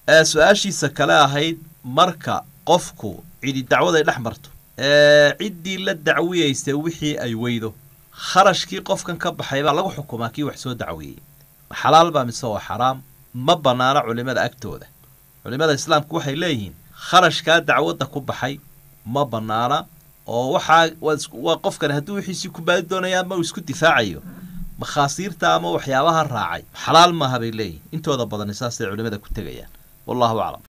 su-aashiisa kale ahayd marka qofku cidi dacwaday dhex marto ciddii la dacwiyeysa wixii ay weydo kharashkii qofkan ka baxay baa lagu xukumaa kii wax soo dacwiyey xalaal baa mise waa xaraam ma bannaano culimmada agtooda culimmada islaamku waxay leeyihiin kharashkaa dacwadda ku baxay ma bannaana oo waxaa waa qofkan hadduu wixiisii ku baadi doonaya ama uu isku difaacayo makhaasiirta ama waxyaabaha raacay xalaal maaha bay leeyihin intooda badani saasay culimmada ku tegayaan wallahu aclam